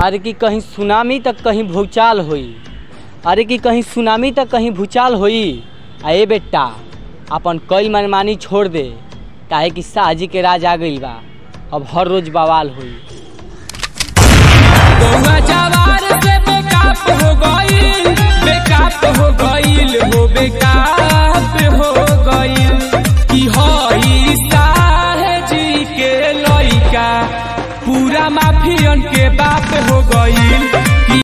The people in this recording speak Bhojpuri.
अरे कि कहीं सुनामी तक कहीं भूचाल होई अरे कि कहीं सुनामी तक कहीं भूचाल होई आ ए बेटा अपन कई मनमानी छोड़ दे काहे कि शाहजी के राज आ गइल बा अब हर रोज बवाल होई